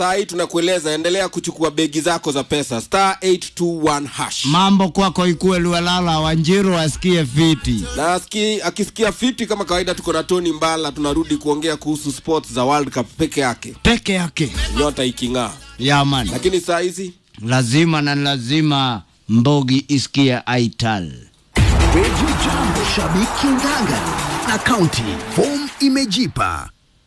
saa hii tunakueleza endelea kuchukua begi zako za pesa star 821 hash mambo kwako ikuwe luelala wanjiru asikie fiti na aski, akisikia fiti kama kawaida tuko na tony mbala tunarudi kuongea kuhusu sports za world cup peke yake peke yake nyota iking'aa yaman lakini saa hizi lazima na lazima mbogi isikie aital Radio Jambo, shabiki ngangari na kaunti. Form imejipa.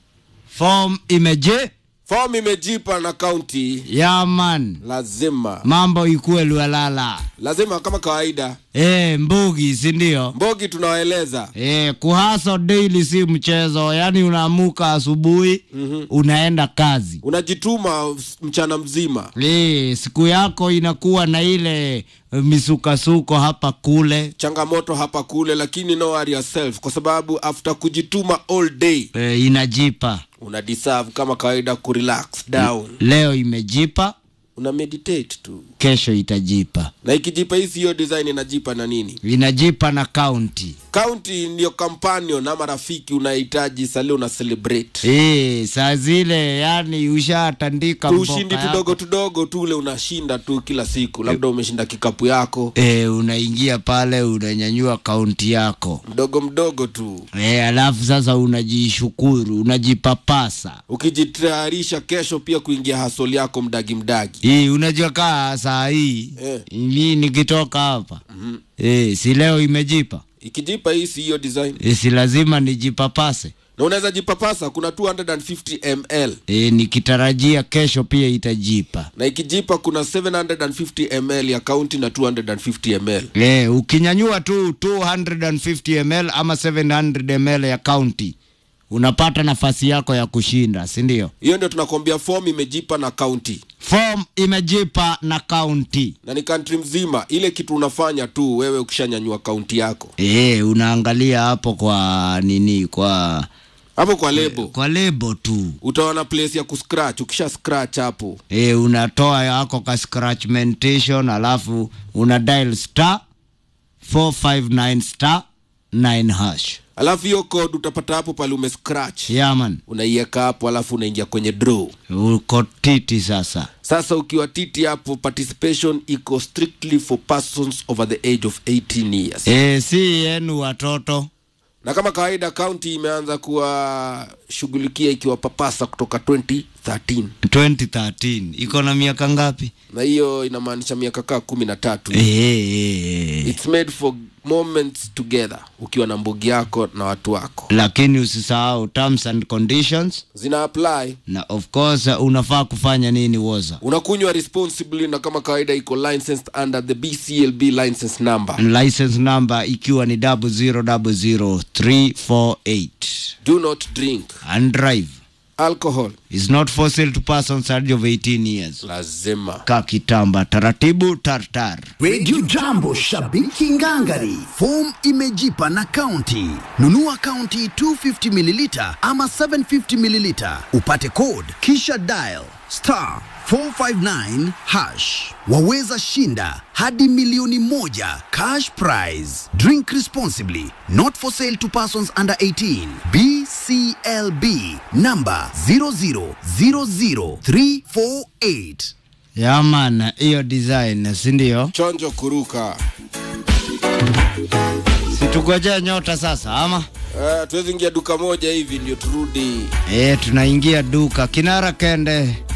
fom imeje fom imejipa na kaunti yaman lazima mambo ikuwe luelala lazima kama kawaida e, mbugi sindio mbogi tunawaeleza e, kuhaso daily si mchezo yaani unaamuka asubuhi mm-hmm. unaenda kazi unajituma mchana mzima e, siku yako inakuwa na ile eh, misukasuko hapa kule changamoto hapa kule lakini no worry yourself kwa sababu after kujituma all day e, inajipa una deserve kama kawaida kurelax down leo imejipa una meditate tu kesho itajipa na ikijipa hii siyo design inajipa na nini inajipa na kaunti kaunti ndio companion ama rafiki unahitaji sali una celebrate e, saa zile yani ushatandika tu mboka ushindi yako. tudogo tudogo tu ule unashinda tu kila siku labda umeshinda kikapu yako e, unaingia pale unanyanyua kaunti yako mdogo mdogo tu e, alafu sasa unajishukuru unajipapasa ukijitayarisha kesho pia kuingia hasoli yako mdagi mdagi hii unajua kaa saa hii Eh. mi nikitoka hapa mm-hmm. e, si leo imejipa ikijipa hii si hiyo design e, si lazima nijipapase na unaweza jipapasa kuna 250 ml e, nikitarajia kesho pia itajipa na ikijipa kuna 750 ml ya kaunti na 250 ml e, ukinyanyua tu 250 ml ama 700 ml ya kaunti unapata nafasi yako ya kushinda si ndio hiyo ndio tunakwambia form imejipa na kaunti form imejipa na kaunti na ni country mzima ile kitu unafanya tu wewe ukishanyanyua kaunti yako e, unaangalia hapo kwa nini kwa hapo kwa lebo kwa lebo tu utaona place ya kuscratch ukisha scratch hapo e, unatoa yako ka scratchmentation alafu una dial star 459 star 9 hash alafu hiyo code utapata hapo pale ume scratch yaman unaiweka hapo alafu unaingia kwenye draw uko titi sasa sasa ukiwa titi hapo participation iko strictly for persons over the age of 18 years e, si yenu watoto na kama kawaida kaunti imeanza kuwashughulikia ikiwapapasa kutoka 2013 2013 iko na miaka ngapi na hiyo inamaanisha miaka kaa kumi na tatu e, e, e. its made for moments together ukiwa na mbugi yako na watu wako lakini usisahau terms and conditions zina apply na of course uh, unafaa kufanya nini woza unakunywa responsibly na kama kawaida iko licensed under the bclb license number license number ikiwa ni 0000348 do not drink and drive alcohol is not for sale to persons under of 18 years lazima ka kitamba taratibu tartar Radio Jambo, shabiki ngangari. Form imejipa na kaunti. Nunua kaunti 250 mililita ama 750 mililita, upate code kisha dial star 459 hash. Waweza shinda hadi milioni moja cash prize. Drink responsibly. Not for sale to persons under 18. BCLB number 0000348. yaman hiyo design sindio chonjo kuruka situgojea nyota sasa ama uh, tuwezi ingia duka moja hivi ndio turudi e, tunaingia duka kinara kende